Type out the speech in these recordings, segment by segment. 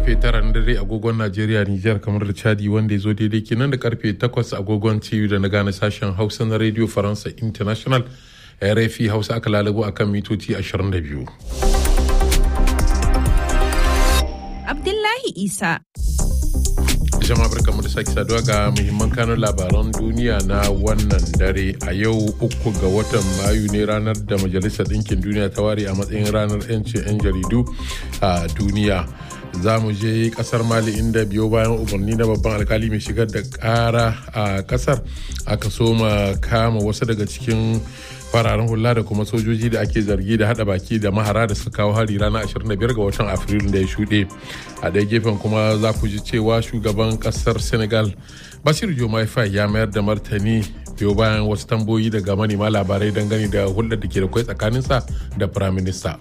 karfe tara na dare agogon Najeriya Nijar kamar da Chadi wanda ya zo daidai kenan da karfe takwas agogon TU da na gane sashen Hausa na Radio Faransa International RFI Hausa aka lalabo akan mitoci 22. Abdullahi Isa. jama'a barkamu da sake saduwa ga muhimman kanun labaran duniya na wannan dare a yau uku ga watan mayu ne ranar da majalisar ɗinkin duniya ta ware a matsayin ranar 'yancin 'yan jaridu a duniya za mu je kasar mali inda biyo bayan umarni na babban alkali mai shigar da kara a kasar aka soma kama wasu daga cikin fararen hula da kuma sojoji da ake zargi da hada baki da mahara da suka kawo hari ranar 25 ga watan afrilu da ya shuɗe a ɗaya gefen kuma za ku ji cewa shugaban ƙasar senegal bashir jomai fai ya mayar da martani biyo bayan wasu tamboyi daga manema labarai dangane da hulɗar da ke da kwai tsakaninsa da firaminista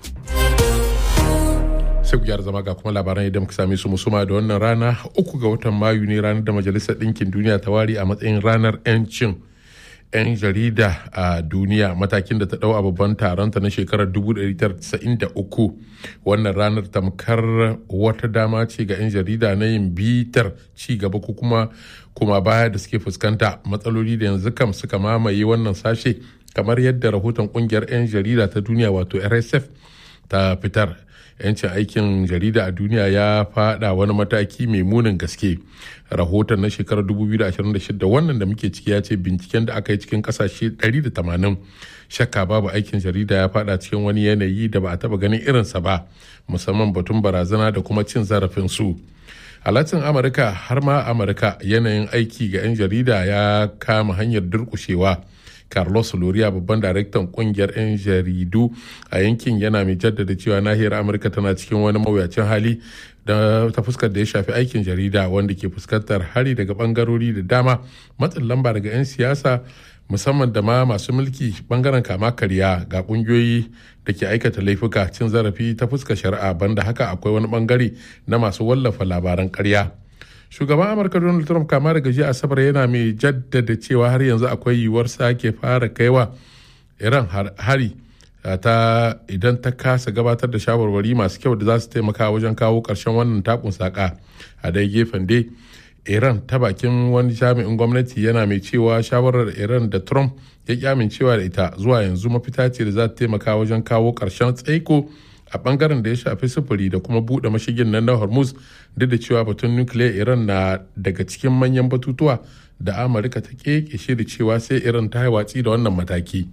sai ku gyara zama ga kuma labaran yadda muka same su musuma da wannan rana uku ga watan mayu ne ranar da majalisar ɗinkin duniya ta ware a matsayin ranar 'yancin 'yan jarida a duniya matakin da ta dau a babban taronta na shekarar 1993 wannan ranar tamkar wata dama ce ga 'yan jarida na yin bitar ci gaba ko kuma kuma baya da suke fuskanta matsaloli da yanzu kam suka mamaye wannan sashe kamar yadda rahoton kungiyar 'yan jarida ta duniya wato rsf ta fitar yancin aikin jarida a duniya ya fada wani mataki mai munin gaske rahoton na shekarar 2026 wannan da muke ciki ya ce binciken da aka yi cikin kasashe 180 shakka babu aikin jarida ya fada cikin wani yanayi da ba a taba ganin irinsa ba musamman batun barazana da kuma cin zarafin su a latin amurka har ma amurka yanayin aiki ga 'yan jarida ya kama hanyar durkushewa carlos loria babban daraktan kungiyar 'yan jaridu a yankin yana mai jaddada cewa nahiyar amurka tana cikin wani mawuyacin hali da ta fuskar da ya shafi aikin jarida wanda ke fuskantar hari daga bangarori da dama matsin lamba daga 'yan siyasa musamman da ma masu mulki bangaren kama karya ga kungiyoyi da ke aikata laifuka cin zarafi ta fuskar shari'a banda haka akwai wani bangare na masu wallafa labaran karya. shugaban amurka donald trump kama daga jiya asabar yana mai jaddada cewa har yanzu akwai yiwuwar sake fara kaiwa iran hari ta idan ta kasa gabatar da shawarwari masu kyau da za su taimaka wajen kawo ƙarshen wannan takun saka a dai gefen dai iran ta bakin wani jami'in gwamnati yana mai cewa shawarar iran da trump ya ki amincewa da ita zuwa yanzu mafita ce da za ta taimaka wajen kawo ƙarshen tsaiko a bangaren da ya shafi sufuri da kuma buɗe mashigin nan na hormuz duk da cewa batun nukiliya iran na daga cikin manyan batutuwa da amurka ta keke shiri cewa sai iran ta watsi da wannan mataki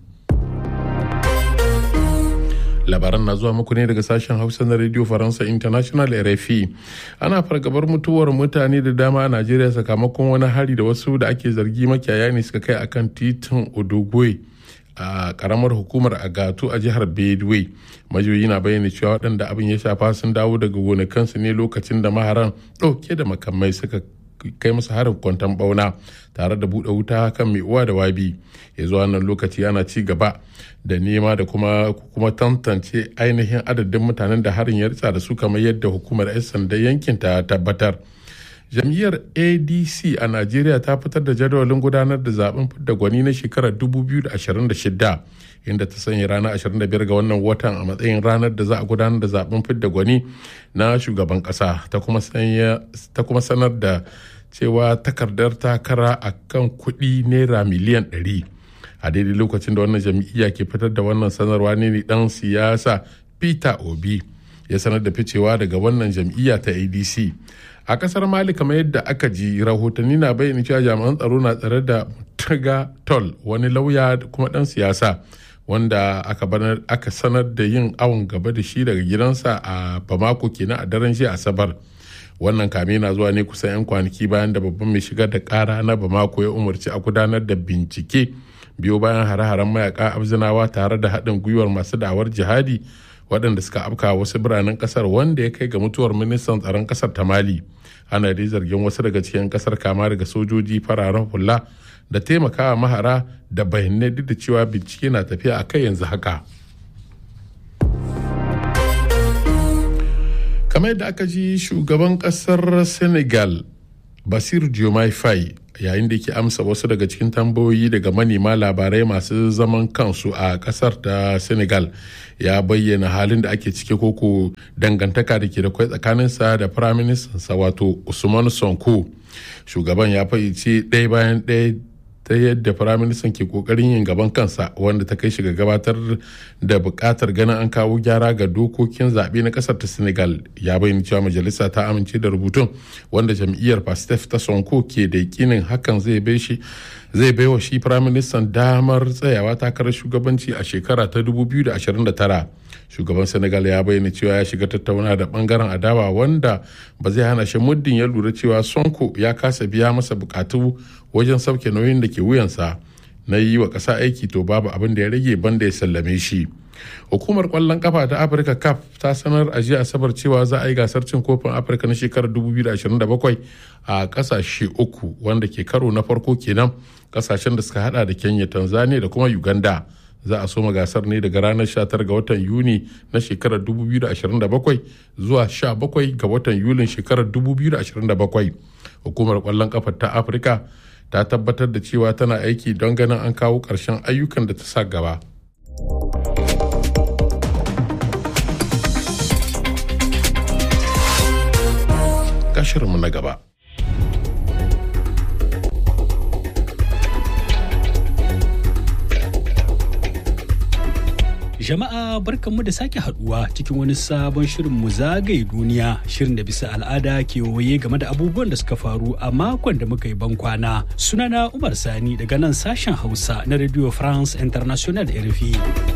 labaran na zuwa muku ne daga sashen hausa na radio faransa international rfi ana fargabar mutuwar mutane da dama a najeriya sakamakon wani hari da wasu da ake zargi makiyaya ne suka kai akan titin odogwe a karamar hukumar agatu a jihar bedway majiyoyi na bayyana cewa waɗanda abin ya shafa sun dawo daga gonakansu ne lokacin da maharan ɗauke da makamai suka kai musu harin kwantan bauna tare da buɗe wuta kan mai uwa da wabi ya zuwa nan lokaci ana ci gaba da nema da kuma kuma tantance ainihin adadin mutanen da harin ya ritsa da su kamar yadda hukumar 'yan sandan yankin ta tabbatar jam'iyyar adc a najeriya ta fitar da jadawalin gudanar da zaben fidda gwani na shekarar 2026 inda ta sanya ranar 25 ga wannan watan a matsayin ranar da za a gudanar da zaben fidda gwani na shugaban kasa ta kuma sanar da cewa takardar takara a kan kuɗi naira miliyan 100 a daidai lokacin da wannan jam'iyya ke fitar da wannan sanarwa ne dan siyasa peter obi ya sanar da ficewa daga wannan jam'iyya ta adc a kasar mali kamar yadda aka ji rahotanni na bayyana cewa jami'an tsaro na tsare da taga tol wani lauya kuma dan siyasa wanda aka sanar da yin awon gaba da shi daga gidansa a bamako kenan a daren jiya asabar wannan kame na zuwa ne kusan 'yan kwanaki bayan da babban mai shigar da kara na bamako ya umarci a gudanar da bincike biyo bayan hare-haren mayaka abzinawa tare da haɗin gwiwar masu da'awar jihadi waɗanda suka afka wasu biranen ƙasar wanda ya kai ga mutuwar ministan tsaron ƙasar ta mali ana dai zargin wasu daga cikin ƙasar kama daga sojoji fararen hula da taimakawa mahara da bayanai duk da cewa bincike na tafiya a kai yanzu haka kamar yadda aka ji shugaban ƙasar senegal basir diomaye faye yayin da yake amsa wasu daga cikin tambayoyi daga manema labarai masu zaman kansu a kasar ta senegal ya bayyana halin da ake ciki koko dangantaka da ke da kwai tsakaninsa da firaministansa wato usman sonko shugaban ya fahimci ɗaya bayan ɗaya ta yadda firaministan ke kokarin yin gaban kansa wanda ta kai shi ga gabatar da bukatar ganin an kawo gyara ga dokokin zaɓe na ƙasar ta senegal ya bayyana cewa majalisa ta amince da rubutun wanda jam'iyyar pastef ta sonko ke da yakinin hakan zai bai shi zai baiwa shi firaministan damar tsayawa takarar shugabanci a shekara ta 2029 shugaban senegal ya bayyana cewa ya shiga tattauna da bangaren adawa wanda ba zai hana shi muddin ya lura cewa sonko ya kasa biya masa bukatu wajen sauke nauyin da ke wuyansa na yi wa ƙasa aiki to babu abin da ya rage banda ya sallame shi hukumar kwallon kafa ta afirka cap ta sanar a jiya asabar cewa za a yi gasar cin kofin afirka na shekarar 2027 a kasashe uku wanda ke karo na farko kenan kasashen da suka hada da kenya tanzania da kuma uganda za a soma gasar ne daga ranar 19 ga watan yuni na shekarar 2027 zuwa 17 ga watan yulin shekarar 2027 hukumar kwallon kafa ta afirka ta tabbatar da cewa tana aiki don ganin an kawo ƙarshen ayyukan da ta sa gaba. Kashirinmu na gaba. Jama'a barkanmu da sake haduwa cikin wani sabon shirin mu zagaye duniya shirin da bisa al'ada ke waye game da abubuwan da suka faru a makon da muka yi bankwana. Sunana Umar Sani daga nan sashen Hausa na Radio France International RFI.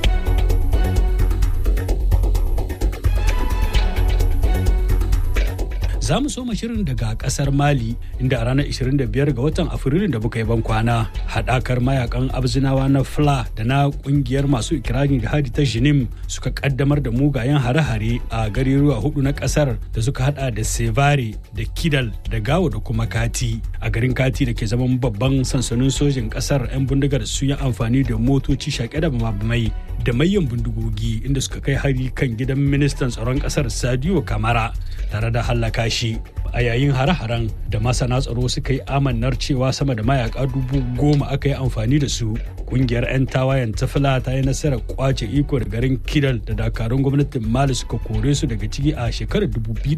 za mu soma shirin daga kasar mali inda a ranar 25 ga watan afrilun da muka yi ban kwana haɗakar mayakan abzinawa na fla da na ƙungiyar masu ikirarin jihadi ta jinim suka kaddamar da mugayen hare-hare a garuruwa hudu na kasar da suka hada da sevare da kidal da gawo da kuma kati a garin kati da ke zaman babban sansanin sojin kasar 'yan bindigar sun yi amfani da motoci shaƙe da mabamai da mayan bindigogi inda suka kai hari kan gidan ministan tsaron kasar sadio kamara tare da hallaka shi a yayin hare-haren da masana tsaro suka yi amannar cewa sama da mayaka dubu goma aka yi amfani da su kungiyar 'yan tawayen tafila ta yi nasarar kwace iko da garin kidal da dakarun gwamnatin mali suka kore su daga ciki a shekarar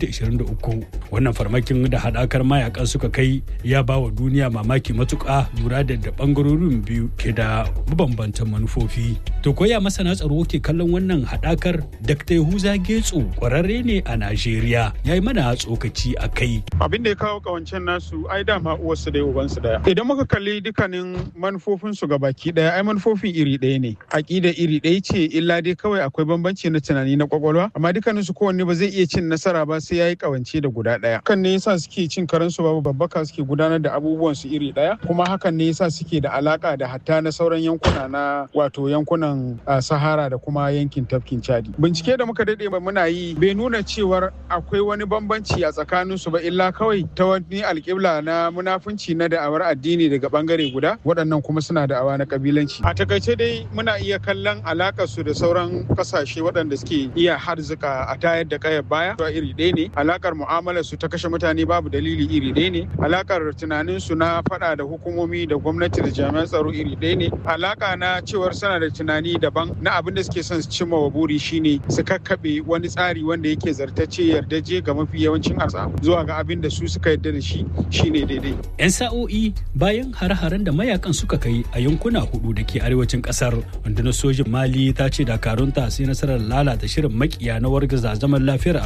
2023 wannan farmakin da hadakar mayakan suka kai ya ba wa duniya mamaki matuka lura da da bangarorin biyu ke da mabambantan manufofi to koya masana tsaro ke kallon wannan hadakar dr yahuza getso kwararre ne a najeriya ya yi mana tsokaci a kai abin da ya kawo kawancen nasu ai dama uwarsu da ubansu daya idan muka kalli dukkanin manufofinsu ga baki daya ai manufofin iri ɗaya ne aƙida iri ɗaya ce illa dai kawai akwai bambanci na tunani na kwakwalwa amma dukkanin su kowanne ba zai iya cin nasara ba sai yayi kawance da guda ɗaya kan ne yasa suke cin karansu babu babbaka suke gudanar da abubuwan su iri ɗaya kuma hakan ne yasa suke da alaka da hatta na sauran yankuna na wato yankunan sahara da kuma yankin tafkin chadi bincike da muka dade muna yi bai nuna cewar akwai wani bambanci a tsakanin su ba illa kawai ta wani alƙibla na munafunci na da'awar addini daga bangare guda waɗannan kuma suna da'awa na kabilanci a takaice dai muna iya kallon alakar su da sauran kasashe waɗanda suke iya harzuka a tayar da kayar baya to iri ɗaya ne alakar mu'amalar su ta kashe mutane babu dalili iri ɗaya ne alakar tunanin su na faɗa da hukumomi da gwamnati da jami'an tsaro iri ɗaya ne alaka na cewar sana da tunani daban na abin da suke son su cimma wa buri shine su kakkaɓe wani tsari wanda yake zartacce yardaje ga mafi yawancin arsa zuwa ga abin da su suka yarda da shi shine daidai. 'Yan sa'o'i bayan hare-haren da mayakan suka kai a yankuna hudu da ke arewacin kasar rundunar sojin Mali ta ce dakarunta sai nasarar lalata shirin makiya na wargaza zaman lafiyar